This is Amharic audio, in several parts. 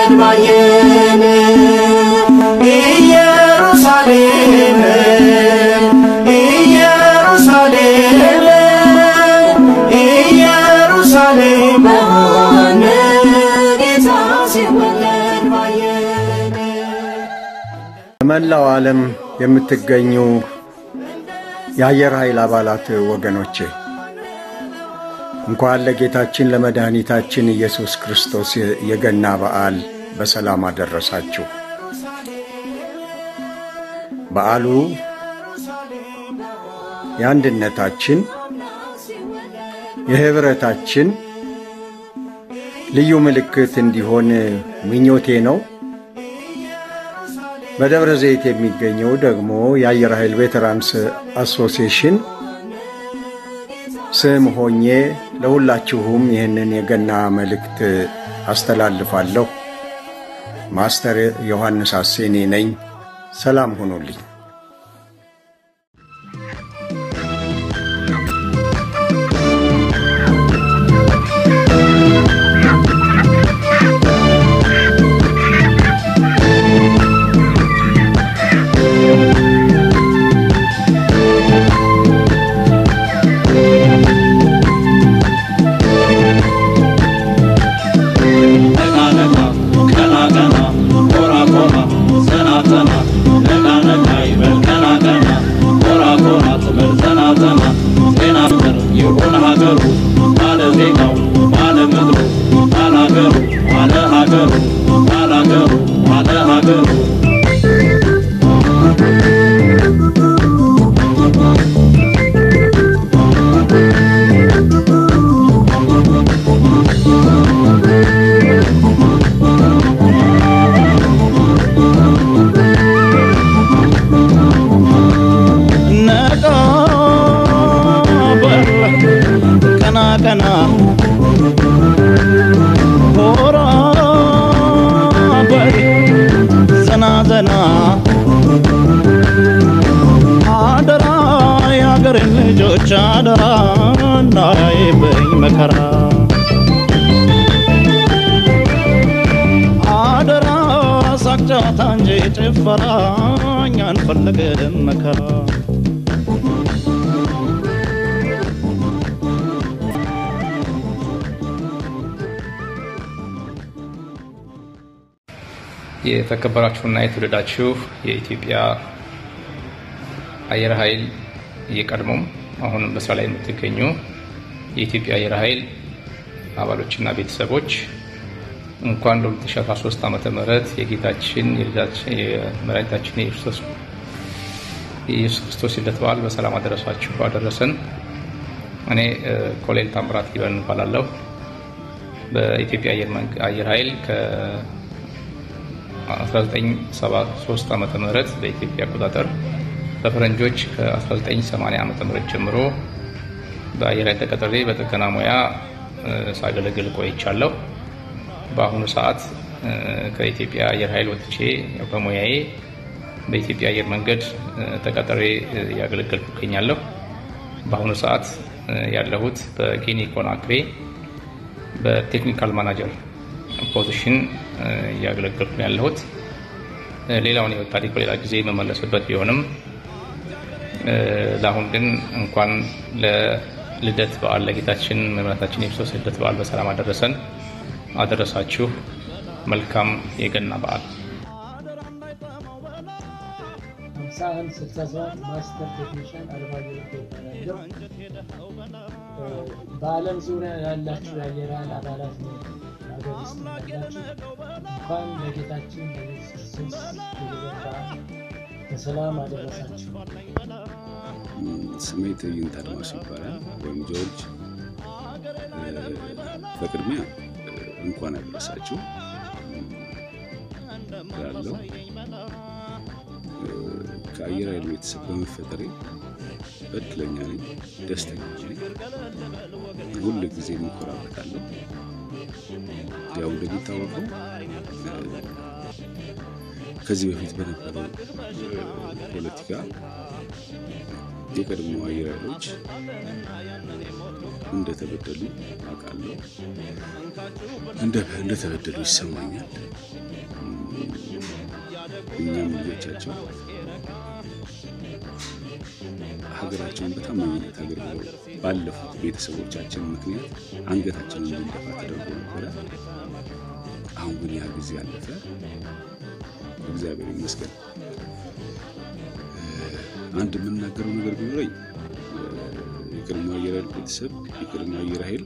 ሲወለድ ባየን ኢየሩሳሌም ኢየሩሳሌም ኢየሩሳሌም በሆነ ጌታ ሲወለድ ባየን በመላው ዓለም የምትገኙ የአየር ኃይል አባላት ወገኖቼ እንኳን ለጌታችን ለመድኃኒታችን ኢየሱስ ክርስቶስ የገና በዓል በሰላም አደረሳችሁ። በዓሉ የአንድነታችን፣ የኅብረታችን ልዩ ምልክት እንዲሆን ምኞቴ ነው። በደብረ ዘይት የሚገኘው ደግሞ የአየር ኃይል ቬተራንስ አሶሲዬሽን ስም ሆኜ ለሁላችሁም ይህንን የገና መልእክት አስተላልፋለሁ። ማስተር ዮሐንስ አሴኔ ነኝ። ሰላም ሁኑልኝ። ነቃ በል ቀና ቀና ሆራ በል ዘና ዘና አደራ የአገሬን ልጆች አደራ እንዳያይብኝ መከራ አደራ ሳቅ ጨዋታ እንጂ ጭፈራ እኛ አንፈልግም መከራ የተከበራችሁና የተወደዳችሁ የኢትዮጵያ አየር ኃይል የቀድሞም አሁንም በስራ ላይ የምትገኙ የኢትዮጵያ አየር ኃይል አባሎችና ቤተሰቦች እንኳን ለ2013 ዓመተ ምህረት የጌታችን የልጃችን የመድኃኒታችን የኢየሱስ የኢየሱስ ክርስቶስ ልደት በዓል በሰላም አደረሳችሁ አደረሰን። እኔ እ፣ ኮሎኔል ታምራት ሊበን እባላለሁ። በኢትዮጵያ አየር መንግ- አየር ኃይል ከ 1973 ዓመተ ምህረት በኢትዮጵያ አቆጣጠር በፈረንጆች ከ1980 ዓመተ ምህረት ጀምሮ በአየር ኃይል ተቀጥሬ በጥገና ሙያ እ፣ ሳገለግል ቆይቻለሁ። በአሁኑ ሰዓት እ፣ ከኢትዮጵያ አየር ኃይል ወጥቼ ያው በሙያዬ በኢትዮጵያ አየር መንገድ እ፣ ተቀጥሬ እ፣ እያገለገልኩ እገኛለሁ። በአሁኑ ሰዓት እ፣ ያለሁት በጊኒ ኮናክሬ በቴክኒካል ማናጀር ፖዚሽን እ፣ እያገለገልኩ ነው ያለሁት። እ፣ ሌላውን የህይወት ታሪክ በሌላ ጊዜ የመመለስበት ቢሆንም እ፣ ለአሁን ግን እንኳን ለልደት በዓል ለጌታችን መምራታችን የክርስቶስ ልደት በዓል በሰላም አደረሰን አደረሳችሁ። መልካም የገና በዓል። ሃምሳ አንድ ስልሳ ሰባት ማስተር ቴክኒሽያን አርባ ያለው በዓለም ዙሪያ ያላችሁ የአየር ኃይል አባላት ነው ሀገር ውስጥ ያላችሁ እንኳን ለጌታችን ለኢየሱስ ክርስቶስ የልደት በዓል በሰላም አደረሳችሁ። ስሜ ትዕይንት አድማሱ ይባላል ወይም ጆርጅ። በቅድሚያ እንኳን አደረሳችሁ ያለው ከአየር ኃይል ቤተሰብ በመፈጠሬ እድለኛ ነኝ፣ ደስተኛ ነኝ። ሁል ጊዜ ከዚህ በፊት በነበረው ፖለቲካ የቀድሞ አየር ኃይሎች እንደተበደሉ አውቃለሁ። እንደተበደሉ ይሰማኛል። እኛም ልጆቻቸው ሀገራቸውን በታማኝነት አገልግለው ባለፉት ቤተሰቦቻችን ምክንያት አንገታችንን እንድንደፋ ተደርጎ ነበረ። አሁን ግን ያ ጊዜ አለፈ። እግዚአብሔር ይመስገን። አንድ የምናገረው ነገር ቢኖረኝ የቀድሞ አየር ኃይል ቤተሰብ የቀድሞ አየር ኃይል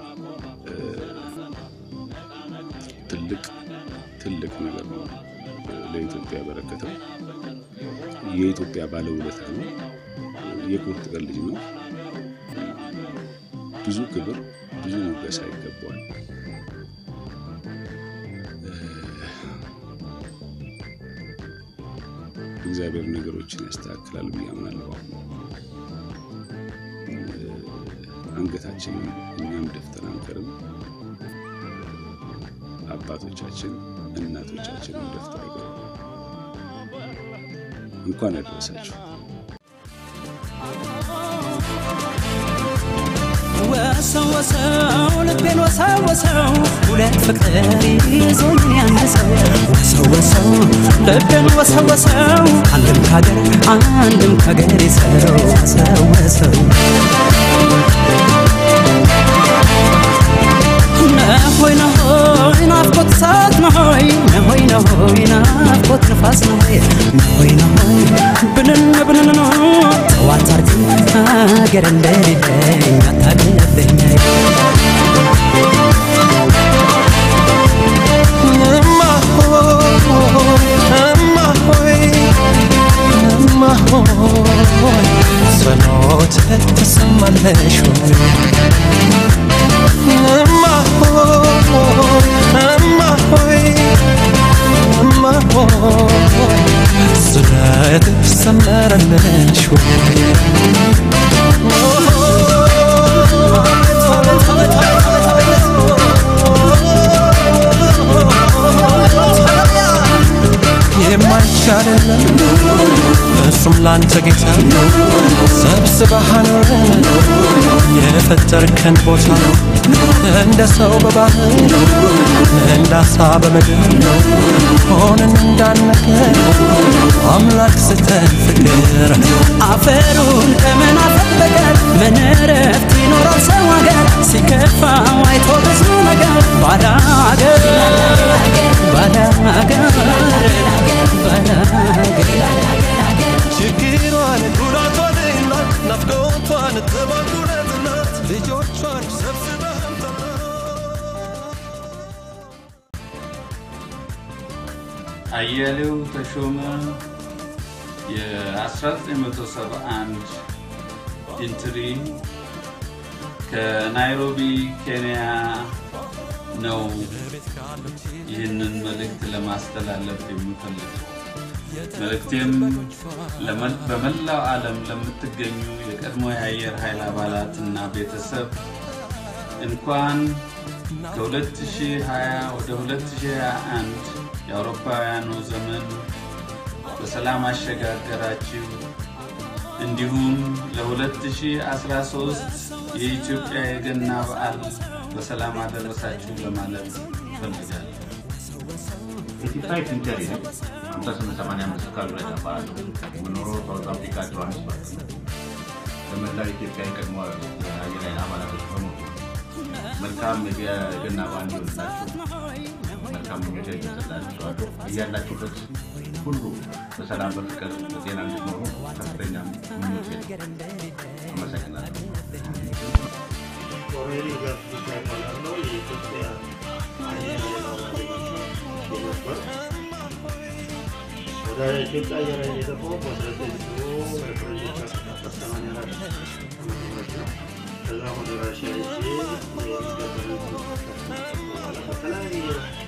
ትልቅ ትልቅ ነገር ነው ለኢትዮጵያ ያበረከተው። የኢትዮጵያ ባለውለታ ነው። የቁርጥ ቀን ልጅ ነው። ብዙ ክብር፣ ብዙ ሞገሳ ይገባዋል። እግዚአብሔር ነገሮችን ያስተካክላል ብዬ አምናለሁ። አንገታችንን እኛም ደፍተን አንቀርም። አባቶቻችን እናቶቻችንን ደፍተው አይቀርም። እንኳን ያደረሳችሁ። ወሰው ወሰው ልቤን ወሰው ወሰው ሁለት ፍቅር ይዞኝ አንድ ሰው ወሰው ወሰው ልቤን ወሰው ወሰው አንድም ካገር አንድም ካገር ሰው ወሰው ወሰው ነሆይ ነሆይ ናፍቆት እሳት ነሆይ ነሆይ ነሆይ ናፍቆት ንፋስ ነሆይ ነሆይ ነሆይ ብንን ብንን ነው ጠዋት አርግም ሀገር እንደሌለኝ አታቅለብኝ ጸሎት ትሰማለሽ እማ ሆይ እማ ሆይ እማ ሆይ ስለት ሰመረልሽ የማይቻልለም እሱም ላንተ ጌታ ሰብስበህ አኖረን የፈጠርከን ቦታ እንደ ሰው በባህር እንደ አሳ በምድር ሆነን እንዳነገር አምላክ ስተን ፍቅር አፈሩን ከምን አፈር በቀር ምን እረፍት ይኖረው ሰው ሀገር ሲከፋው አይቶ ብዙ ነገር ባዳ ሀገር ባዳ ሀገር ባዳ ሀገር ችግሯን ጉዳቷን እናት ናፍቆቷን ጥባቱነት እናት ልጆቿን ሰብስበህ አያሌው ተሾመ የ1971 ኢንትሪ ከናይሮቢ ኬንያ ነው ይህንን መልእክት ለማስተላለፍ የምፈልገው። መልእክቴም ለመል- በመላው ዓለም ለምትገኙ የቀድሞ የአየር ኃይል አባላትና ቤተሰብ እንኳን ከ2020 ወደ 2021 የአውሮፓውያኑ ዘመን በሰላም አሸጋገራችሁ። እንዲሁም ለ2013 የኢትዮጵያ የገና በዓል በሰላም አደረሳችሁ ለማለት እፈልጋለሁ። ኢትዮጵያ ኢንተሪ ነው። ሃምሳ ስምንት ሰማንያ አምስት አካባቢ ላይ እባላለሁ። የምኖረው ሳውዝ አፍሪካ ጆሃንስበርግ ነው። ለመላው ኢትዮጵያ የቀድሞ አየር ኃይል አባላቶች በሙሉ መልካም የገና በዓል እንዲሆንላችሁ መልካም ምኞቴ እገልጽላችኋለሁ። እያላችሁበት ሁሉ በሰላም በፍቅር በጤና እንድትኖሩ ከፍተኛ ምኞቴ ነው። አመሰግናለሁ። ኮሎኔል ጋርቱ ይባላለው የኢትዮጵያ አየር ኃይል አባል ነበር። ወደ ኢትዮጵያ አየር ኃይል የገባው በ1984 ነው። ከዛ ወደ ራሽያ ሄጄ የሚገበርን በኋላ በተለያየ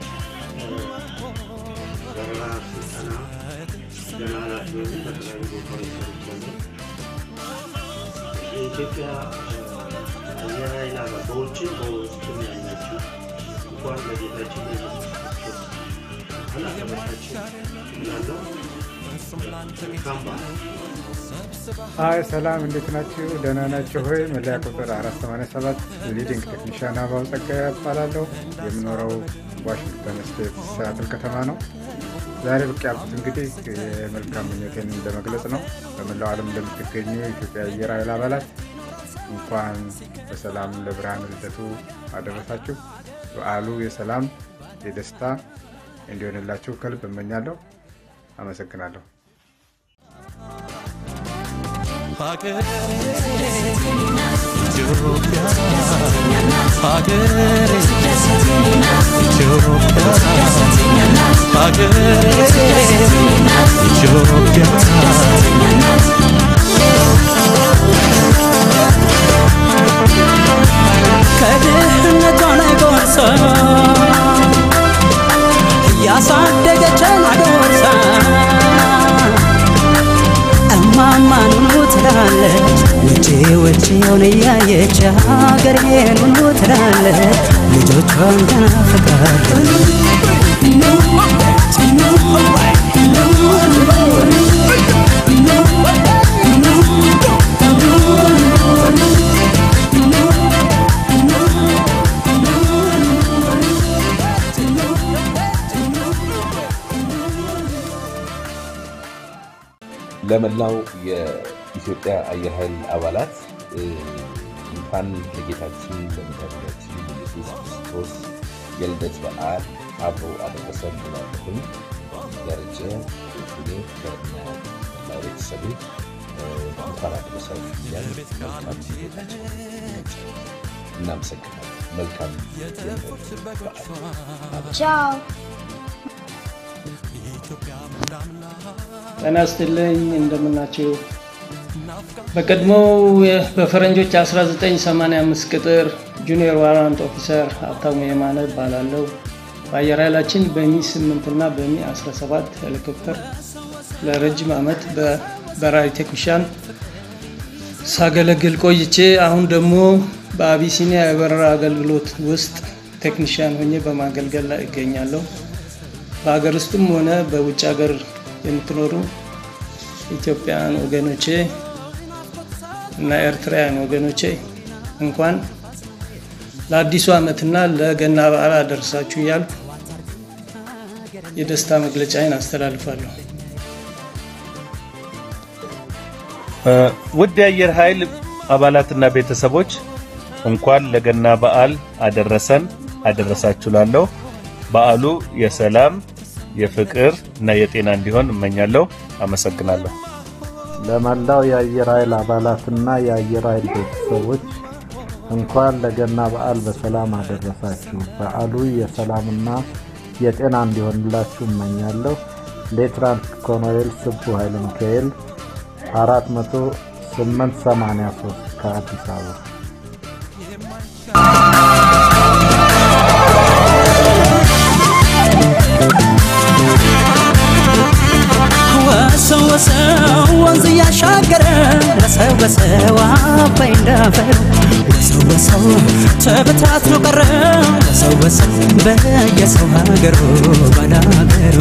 በረራ ስልጠና ገና ኃላፊ ሆኜ በተለያዩ ቦታዎች ሰርቻለሁ። የኢትዮጵያ አየር ኃይል አባል በውጭም በውስጥም ያላችሁ እንኳን ለጌታችን ለኢየሱስ ክርስቶስ በኋላ ተመልካችን እላለሁ። መልካም በዓል። አይ ሰላም፣ እንዴት ናችሁ? ደህና ናችሁ ሆይ? መለያ ቁጥር 487 ሊዲንግ ቴክኒሻን አባው ጸጋዬ እባላለሁ። የምኖረው ዋሽንግተን ስቴት ሲያትል ከተማ ነው። ዛሬ ብቅ ያልኩት እንግዲህ የመልካም ምኞቴን ለመግለጽ ነው። በመላው ዓለም እንደምትገኙ የኢትዮጵያ አየር ኃይል አባላት እንኳን በሰላም ለብርሃነ ልደቱ አደረሳችሁ። በዓሉ የሰላም የደስታ እንዲሆንላችሁ ከልብ እመኛለሁ። አመሰግናለሁ። ሀገሬ ኢትዮጵያ ሀገሬ ኢትዮጵያ ሀገሬ ኢትዮጵያ ከድህነቷ ላይ ጎርሳ እያሳደገችን አጎርሳ እማማ ኑኑ ትላለች ውጪ ውጪውን እያየች ሀገሬን ኑኑ ትላለች ልጆቿን ተናፍቃለች ለመላው የኢትዮጵያ አየር ኃይል አባላት እ፣ እንኳን ለጌታችን ለመድኃኒታችን ኢየሱስ ክርስቶስ የልደት በዓል አብሮ አደረሰን ብላለሁኝ። ደረጀ ሁኔ ከነ መላው ቤተሰቤ እ፣ እንኳን አደረሳችሁ እያል መልካም ጌታችን እናመሰግናለን። መልካም የልደት በዓል ቻው። ጤና ይስጥልኝ እንደምናችሁ። በቀድሞው የ- በፈረንጆች 1985 ቅጥር ጁኒየር ዋራንት ኦፊሰር ሀብታሙ የማነ እባላለሁ። በአየር ኃይላችን በሚ 8 እና በሚ 17 ሄሊኮፕተር ለረጅም ዓመት በበራሪ ቴክኒሻን ሳገለግል ቆይቼ አሁን ደግሞ በአቢሲኒያ የበረራ አገልግሎት ውስጥ ቴክኒሽያን ሆኜ በማገልገል ላይ እገኛለሁ። በሀገር ውስጥም ሆነ በውጭ ሀገር የምትኖሩ ኢትዮጵያውያን ወገኖቼ እና ኤርትራውያን ወገኖቼ እንኳን ለአዲሱ ዓመትና ለገና በዓል አደረሳችሁ እያልኩ የደስታ መግለጫዬን አስተላልፋለሁ። ውድ የአየር ኃይል አባላትና ቤተሰቦች እንኳን ለገና በዓል አደረሰን አደረሳችሁ ላለሁ በዓሉ የሰላም የፍቅር እና የጤና እንዲሆን እመኛለሁ። አመሰግናለሁ። ለመላው የአየር ኃይል አባላትና የአየር ኃይል ቤተሰቦች እንኳን ለገና በዓል በሰላም አደረሳችሁ። በዓሉ የሰላምና የጤና እንዲሆንላችሁ እመኛለሁ። ሌትናንት ኮሎኔል ስቡ ኃይለ ሚካኤል 40883 ከአዲስ አበባ ወሰው ወሰው ወንዝ እያሻገረ ወሰው ወሰው አባይ እንዳፈር ወሰው ወሰው ተበታትኖ ቀረ ወሰው ወሰው በየሰው ሀገሩ ባላገሩ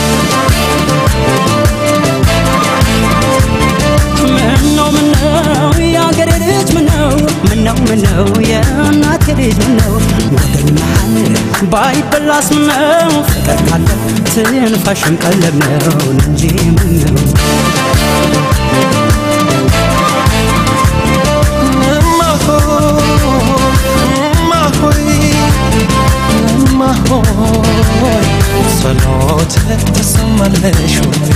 ምነው ምነው የአገሬ ልጅ ምነው ምነው ምነው የእናቴ ልጅ ምነው ወገን መሃል ባይበላስ ምነው ፍቅር ካለ ትንፋሽም ቀለብ ነው እንጂ ምነው ጸሎት ተሰማለሽ ወይ?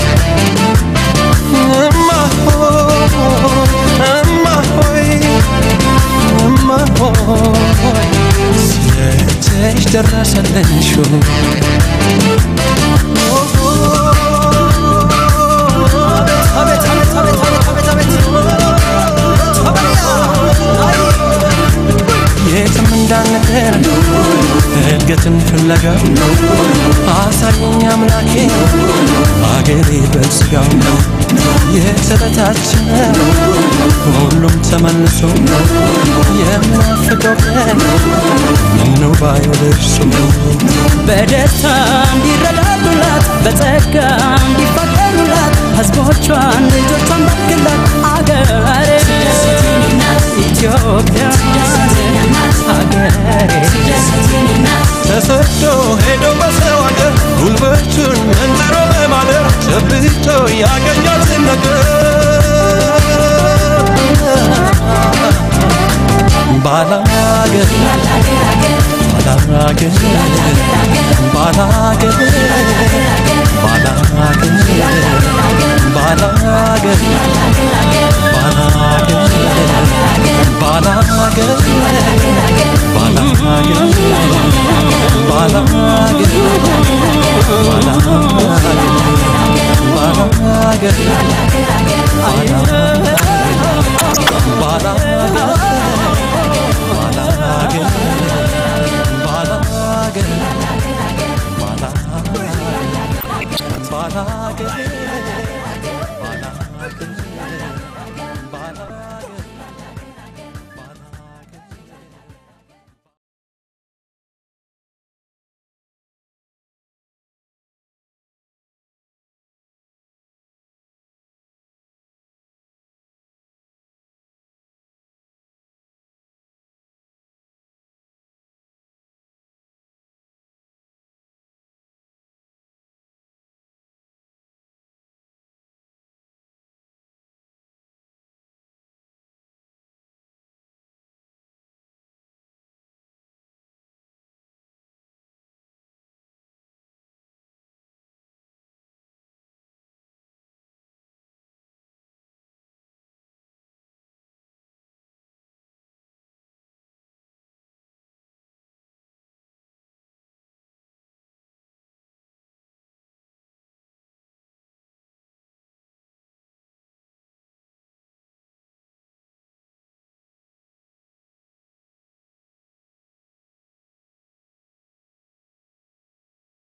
እማ ሆይ እማ ሆይ እማ ሆይ ስለትሽ ደረሰልሽ ወይ? አቤት አቤት አቤት አቤት አቤት የትም እንዳንቀር እድገትን ፍለጋ አሳየኝ አምላኬ አገሬ በስጋው የተበታተነ ሁሉም ተመልሶ የምናፍቀው ቀን ምነው ባይደርሱ በደስታ እንዲረዳዱላት በጸጋ እንዲፋቀሩላት ሕዝቦቿን ልጆቿን ባርክላት አገሬ ኢትዮጵያ